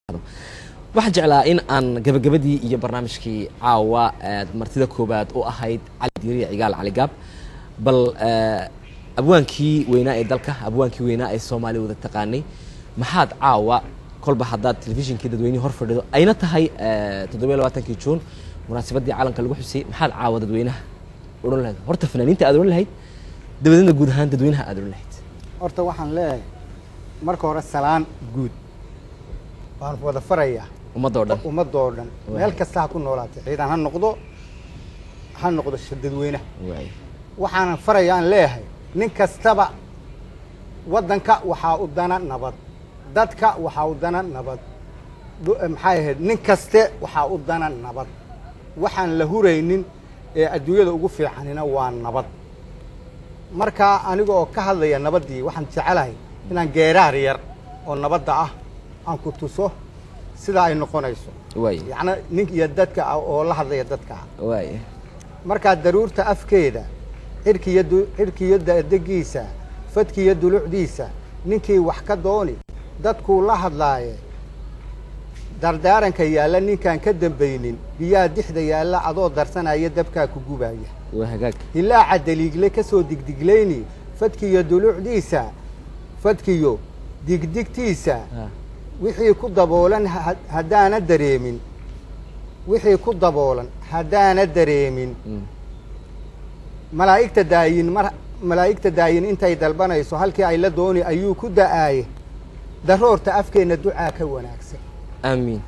waxaan jeclaa in aan gabagabadii iyo barnaamijkii caawa martida koobaad u ahayd cali diiriya cigaal caligaab bal abwaankii weynaa ee dalka abwaankii weynaa ee soomaaliya wada taqaanay maxaad caawa kolba haddaad telefishinkii dadweynihii hor fadhido ayna tahay toddobiyo labaatankii juun munaasabadii calanka lagu xusay maxaad caawa dadweynaha odhan lahayd horta fanaaniinta aad odhan lahayd dabadeedna guud ahaan dadweynaha aad odhan lahayd horta waxaan leeyahay marka hore salaan guud waan wada farayaa ummadda oo dhan ummadoo dhan meel kasta ha ku noolaatay ciidan ha noqdo ha noqdo dadweynaha waay waxaanan faraya aan leeyahay nin kastaba waddanka waxaa u dana nabad dadka waxaa u dana nabad dhu- maxay ahayd nin kaste waxaa u dana nabad waxaan la huraynin ee adduunyada ugu fiicanina waa nabad markaa aniga oo ka hadlaya nabaddii waxaan jecelahay inaan geeraar yar oo nabadda ah aan ku tuso sida ay noqonayso waay yacni nin iyo dadka ah oo la hadlaya dadka ah waay markaa daruurta afkeeda xidhkiiyo du- xidhkiiyo dadegiisa fadkiiyo dulucdiisa ninkii wax ka dooni dadkuu la hadlaaye dardaaranka yaalla ninkaan ka dambaynin biyaha dixda yaalla adoo darsanaya dabkaa ku gubaya waa hagaag hilaaca daliigle ka soo digdiglayni fadkiiyo dulucdiisa fadkiyo digdigtiisa Ha. wixii ku daboolan ha- haddaana dareemin wixii ku daboolan haddaana dareemin Mm. malaa'igta daayin mar malaa'igta daayin intay dalbanayso halkii ay la dooni ayuu ku da'aaye daroorta afkeenna ducaa ka wanaagsan aamiin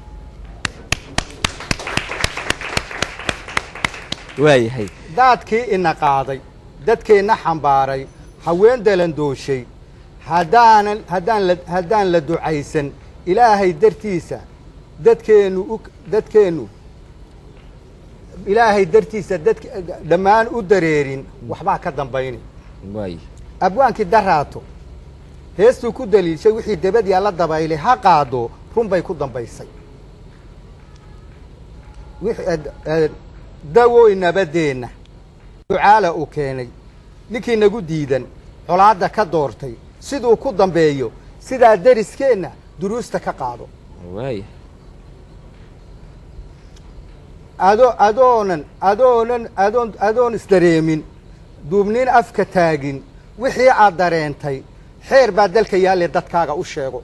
waayahay daadkii ina qaaday dadkeenna xambaaray haween dalandooshay haddaanan haddaan la haddaan la ducaysan ilaahay dartiisa dadkeennu u dadkeennu ilaahay dartiisa dadk dhammaan u dareerin waxbaa ka dambayni waay abwaankii daraato heestuu ku daliishay wixii debad yaalla dabaylay ha qaado run bay ku dambaysay wixii ad- ad- dawooy nabadeenna ducaala uu keenay ninkii nagu diidan colaadda ka doortay siduu ku dambeeyo sidaa deriskeenna duruusta ka qaado waay ado adoonan adoonan adoon adoon isdareemin duubnin afka taagin wixii aad dareentay xeer baa dalka yaalle dadkaaga u sheego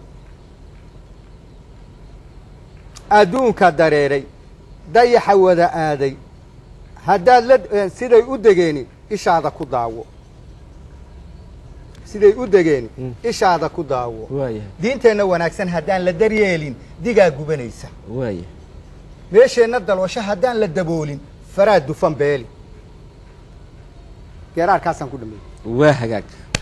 adduunka dareeray dayaxa wada aaday haddaad la eh, siday u degeeni ishaada ku daawo siday u degeeni Mm. ishaada ku daawo waayahay diinteenna wanaagsan haddaan la daryeelin digaa gubanaysa waaya meesheenna dalwasho haddaan la daboolin faraa dufan beeli geeraarkaasaan ku dhameeyey waa hagaag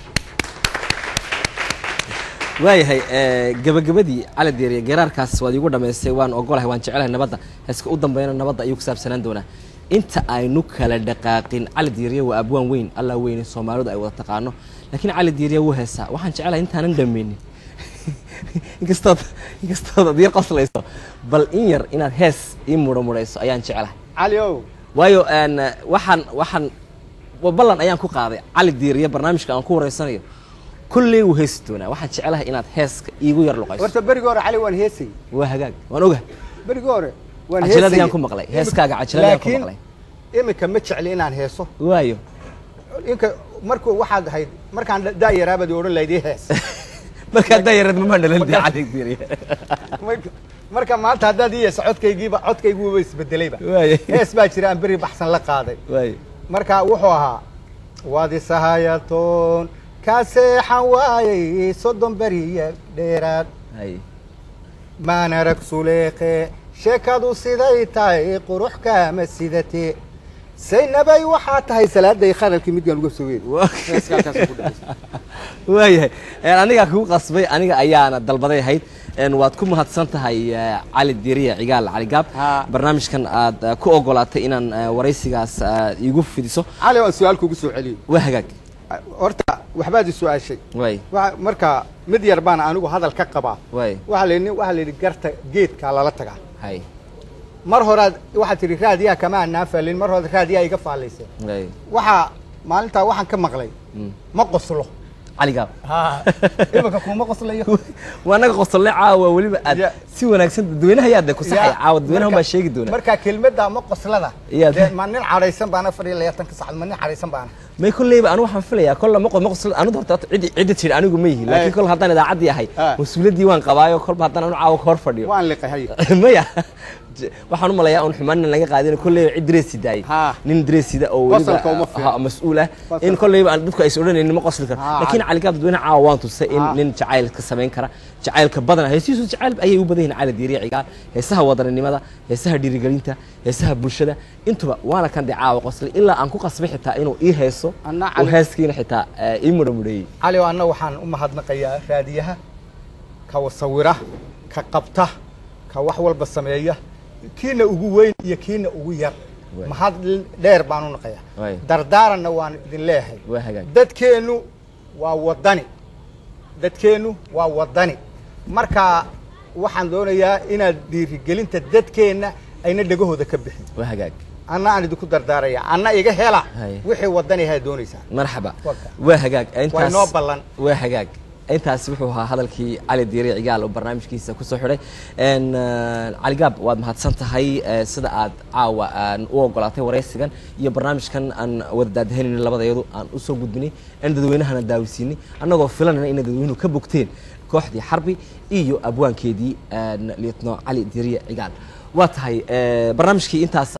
waayahay gabagabadii cali deeriye geraarkaas waad iigu dhamaystay waan ogolahay waan jecelahay nabadda heeska u dambeyna nabadda ayuu ku saabsanaan doonaa inta aynu kala dhaqaaqin cali diiriye waa abwaan weyn allah weyne soomaalidu ay wada taqaano laakiin cali diiriye wuu heesaa waxaan jecelahay intaanan dhameynin inkastood inkastood ad yar qoslayso bal in yar inaad hees ii mudhamudhayso ayaan jecelahay cali ow waayo n waxaan waxaan wa- ballan ayaan ku qaaday cali diiriye barnaamijka aan ku wareysanayo kulley wuu heesi doonaa waxaan jecelahay inaad heeska iigu yar luqayso horta berigi hore cali waan heesayey waa hagaag waan oga berigi hore waan Cajiladii heesayey. aan ku maqlay, heeskaaga cajiladii aan ku Laakiin maqlay. iminka ma jecli inaan heeso waayo inka markuu waxaad ahayd markaan da- daayaraabad odhan lahayd ii hees markaa dayareed mamaa dhalan dee cali diiriye Marka- marka maanta haddaad ii heeso codkaygiiba codkayguuba isbedelayba waayo hees baa jira aan beri baxsan la qaaday waayo marka wuxuu ahaa waad isahayatoon kaa seexan waayey soddon beriya dheeraad hay maan arag suleeqe sheekadu siday tahay qurux kaama sidate saynabay waxaa tahay salaaday kharalkii midgaan uga soo weeri Waa- waayahay een, anigaa kugu qasbay aniga ayaana dalbaday ahayd een, waad ku mahadsan tahay eh, cali diiriye cigaal cali gaab Ha. barnaamijkan aad eh, ku ogolaatay inaan eh, waraysigaas eh, iigu fidiso cali waan su-aal kugu soo celiyey waa hagaag horta waxbaad i su-aashay waay Waxa- marka mid yar baan anigu hadal ka qabaa waay waxaa la yidhi waxaa la yidhi garta geedkaa lala tagaa hay mar horaad waxaad tidhi raadiyaa kama anaa faallin mar horaad raadiyaa iga faallayseen waay waxaa maalintaa waxaan ka maqlay Mm. ma qoslo cali gaab iminka kuma qoslayo waa naga qosolle caawa weliba aad Ya. si wanaagsan dadweynaha yaa de ku saxay Ya, caawa dadweynaha marka- baa sheegi doona marka kelmadda ama qoslada Ya, dee ma nin cadhaysan baana fadhiya labaatanka sacad ma nin cadhaysan baana may kolleyba anu waxaan filayaa kolla ma qod ma qosla anu horta ciddi ciddi tidhi anigu ma yihi laakiin Ay. kol haddaan idaacaddii ahay Ah. mas-uuliyaddii waan qabaayo kolba haddaan anu caawa ka hor fadhiyo waan liqahay maya j- waxaan u malayaa un xumaan laga qaadin kolleyba cid dareesi daayay Ha. nin dareesida oo Qosolka uma weliba fiicna. ha- mas-uul ah Qosolka. in kolleyba aan dadku aysan odhanaynin ma qosli karo Ha, laakiin cali. caligaab dadweynaha caawa waan tusay in Ha. nin jacayl ka samayn kara jacaylka badan heesihiisu jacayl ayay u badan yihiin cali diiriya cigaal heesaha wadaninimada heesaha dhiirigelinta heesaha bulshada intuba waana kan dee caawa qoslay ilaa aan ku qasbay xitaa inuu ii heeso Anna oo cali- heeskiina xitaa eh, ii mudhamudheeyey cali oo anna waxaan u mahadnaqayaa raadiyaha ka wasawira ka qabta ka wax walba sameeya kiina ugu weyn iyo kiina ugu yar Waay. mahad dheer baan u naqayaa Waay. dardaaranna waan idin leeyahay waa hagaag dadkeennu waa wadani dadkeennu waa wadani marka waxaan doonayaa inaad dhiirigelinta dadkeenna ayna dhegahooda ka bixin waa hagaag anna aan idinku dardaaraya anna iga hela Hay. wixii wadani ahaa doonaysaa marxaba Waka. waa hagaag waa intaas inoo ballan waa hagaag intaas wuxuu ahaa hadalkii cali diiri cigaal oo barnaamijkiisa kusoo xidhay n cali gaab waad mahadsan tahay eh, sida aad caawa aan u ogolaatay waraysigan iyo barnaamijkan aan wada daadahanayna labadayadu aan usoo gudbinay aan dadweynahana daawisiinay annagoo filanayna inay dadweynuhu ka bogteen kooxdii xarbi iyo abwaankeedii n lietno cali diiriye cigaal waa tahay eh, barnaamijkii intaas